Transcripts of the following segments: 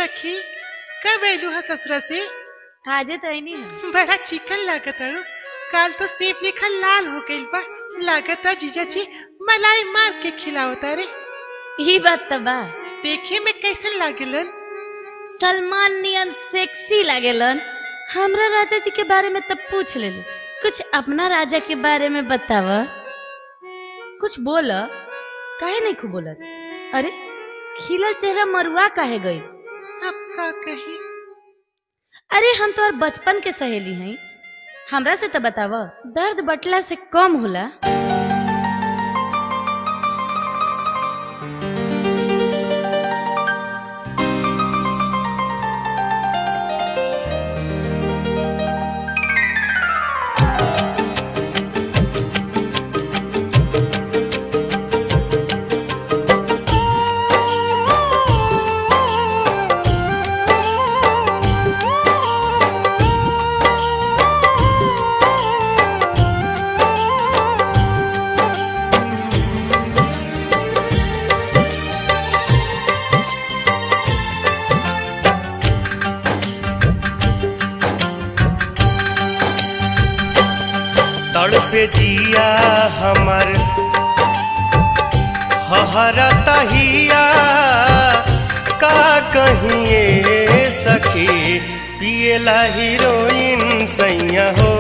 सखी कब अयलू है ससुरा से आजे तो नहीं है बड़ा चिकन लागत अड़ू काल तो सेब लेखा लाल हो गइल बा लागता जीजा जी मलाई मार के खिलावता रे यही बात तो बा देखे में कैसन लागेलन सलमान नियन सेक्सी लागेलन हमरा राजा जी के बारे में तब पूछ ले कुछ अपना राजा के बारे में बताव कुछ बोल काहे नहीं खूब बोलत अरे खिलल चेहरा मरुआ काहे गई अब का कही अरे हम तो और बचपन के सहेली हैं हमरा से तो बताव दर्द बटला से कम होला तड़पे जिया हमर हहरता हिया का कहिए सखी पियला हीरोइन सैया हो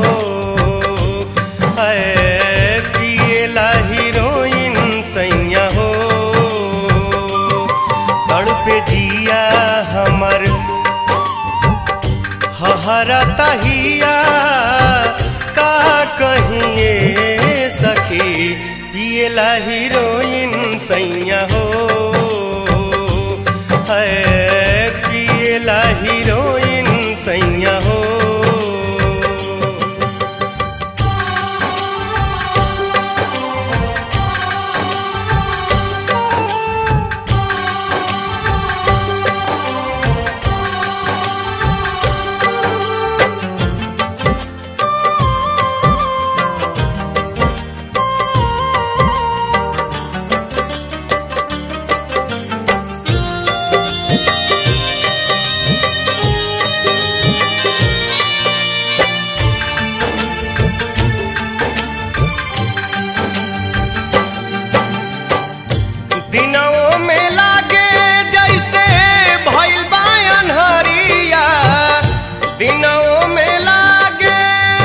ऐ पियला हीरोइन सैया हो तड़पे जिया हमर हहरता हिया का कहिए सखी पियला हीरोइन सैया हो है पियला हीरोइन सैया हो दिनों में लागे जैसे भइल बा अन्हरिया दिनों में लागे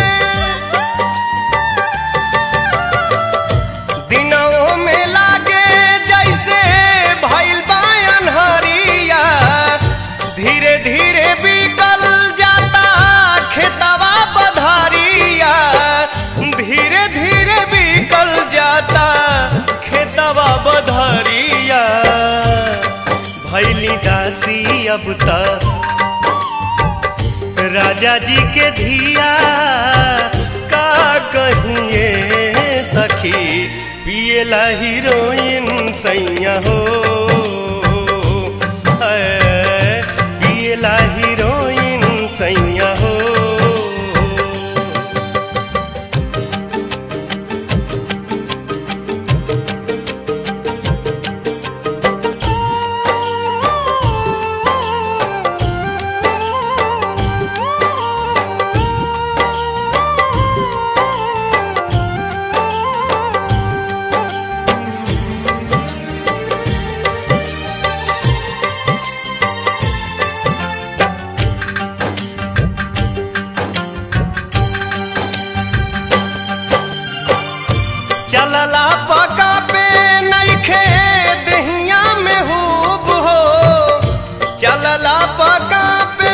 दिनों में लागे जैसे भइल बा अन्हरिया धीरे धीरे बिकल जाता खेतवा पधारिया धीरे धीरे बिकल जाता खेतवा बधरिया भैली दासी अब तक राजा जी के धिया का कहिए सखी पियला हीरोइन सैया हो ऐ, पियला हीरोइन सैया हो चलला पका पे नइखे दहिया में हुब हो चलला पका पे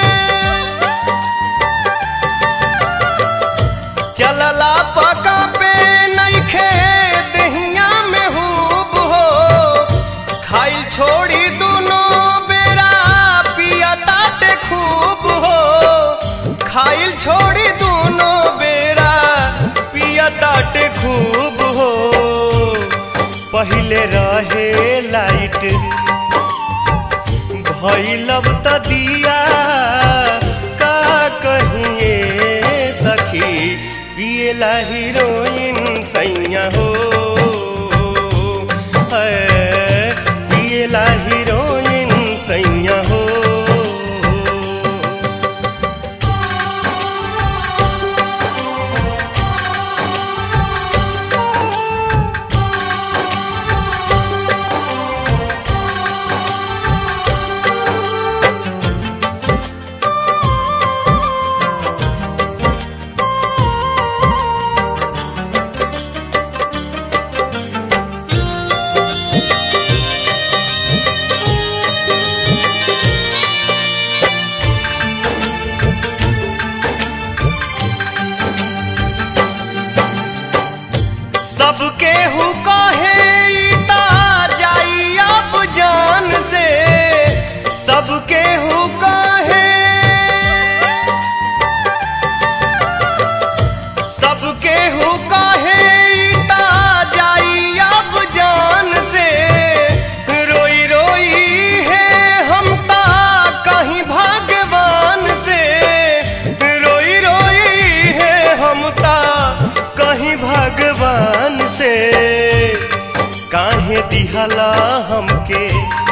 चलला पका पे नइखे दहिया में हुब हो खाइल छोड़ी दुनो बेरा पिया ताटे खूब हो खाइल छोड़ी दुनो बेरा पिया ताटे खूब हो पहिले रहे लाइट भैलब त दिया का कहिए सखी पियला हीरोइन सैया हो है, पियला हीरोइन सैया हो दिहला हमके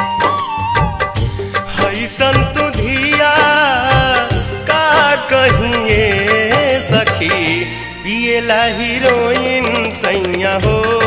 हैसन तू धिया का कहिए सखी पिएला हीरोइन सैया हो